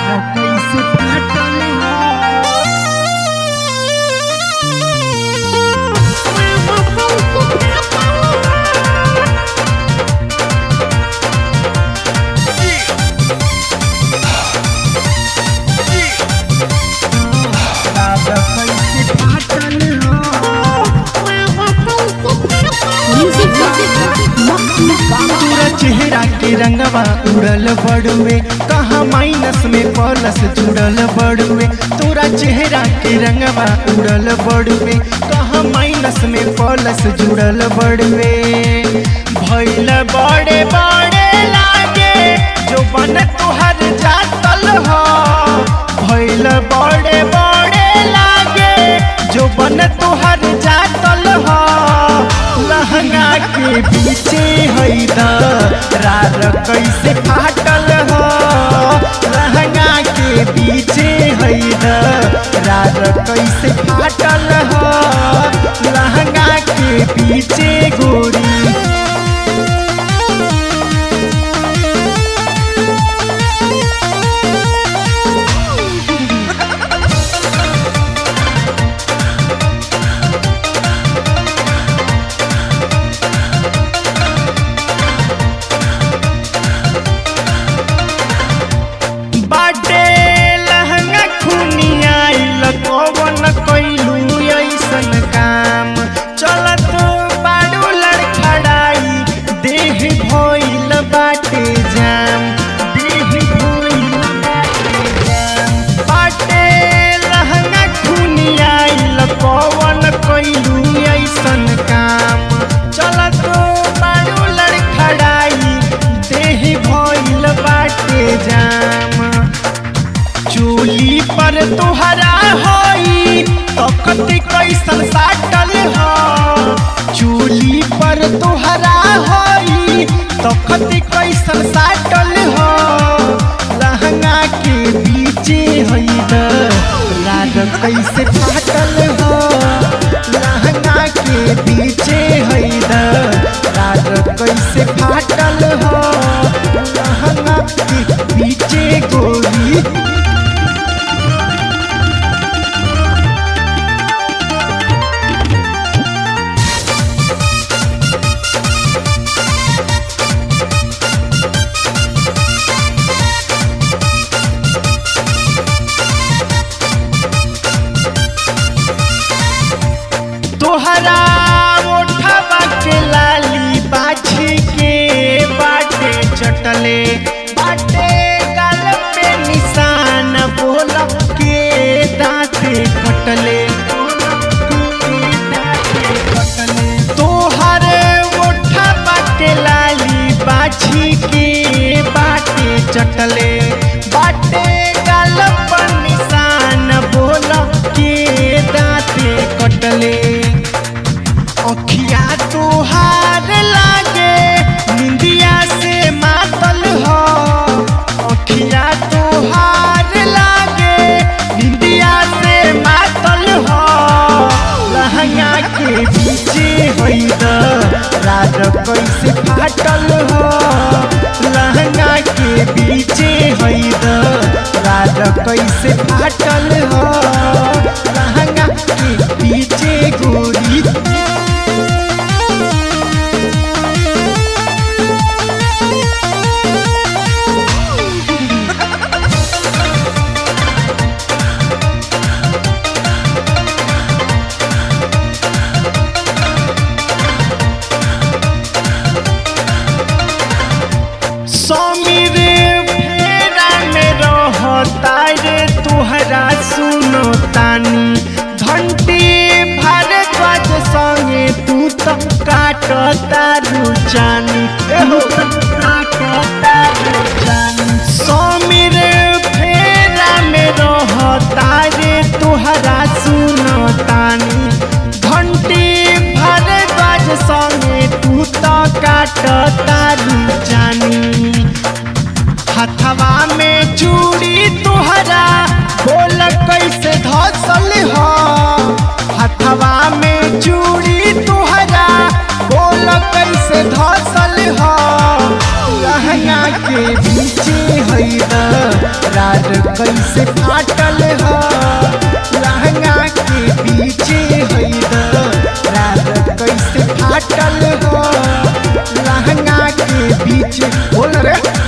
कैसे फाटल हो राजा कैसे फाटल हो तोरा चेहरा के रंगवा उड़ल बड़ुए कहाँ माइनस में प्लस जुड़ल बड़ुए तोरा चेहरा के रंगवा उड़ल बड़ुए कहाँ माइनस में प्लस जुड़ल बड़ुए भैल बड़े बड़े लागे जो बन तुहर जातल हो भैल बड़े बड़े लागे जो बन तुहर जातल हो लहंगा के पीछे हैदा रार कैसे फाटल हो लहंगा के पीछे हैदा रार कैसे फाटल हो लहंगा के पीछे गोरी बाटे लहंगा खुनिया कौन कैलू ऐसन काम चलत बाड़ू लड़खड़ाई देह भइल बाटे जाम देह भइल बाटे जाम बाटे लहंगा खुनिया कौन कैलू ऐसन काम चलत बाड़ू लड़खड़ाई देह भइल बाटे जाम चूली पर तुहरा होई तखत कैसन साटल हो चूली पर तुहरा होई तखत कैसन साटल हो लहंगा के बीचे हई राग कैसे फाटल हो लहंगा के बीचे हई राग कैसे फाटल हो लहंगा के बीचे गोरी तोहरा ओठवा के लाली बाछी के बाटे चटले बाटे गाल पे निशान बोल के दांते कटले तोहर ओठवा के लाली बाछी के बाटे चटले बाटे गाल पर निशान बोल के दांते कटले अखिया तोहार लागे निंदिया से मातल हो अखिया तोहार लागे निंदिया से मातल हो लहंगा के पीछे होइद राज कैसे फाटल हो लहंगा के पीछे होइद राज कैसे फाटल हो लहंगा के पीछे गोरी समीर फेरा में रहता रे तुहरा सुनो तानी घंटी भारद्वाज संगे तू तो काटता रुचानी एहो काटता रुचानी समीर फेरा में रहता रे तुहरा सुनो तानी घंटी भारद्वाज संगे तू तो काटता रुचानी हथवा में चूड़ी तुहरा बोल कैसे धसल हो हथवा में चूड़ी तुहरा बोल कैसे धसल हो लहंगा के बीचे है दरार कैसे फाटल ह लहंगा के बीचे है दरार कैसे फाटल ह लहंगा के बीच बोल रे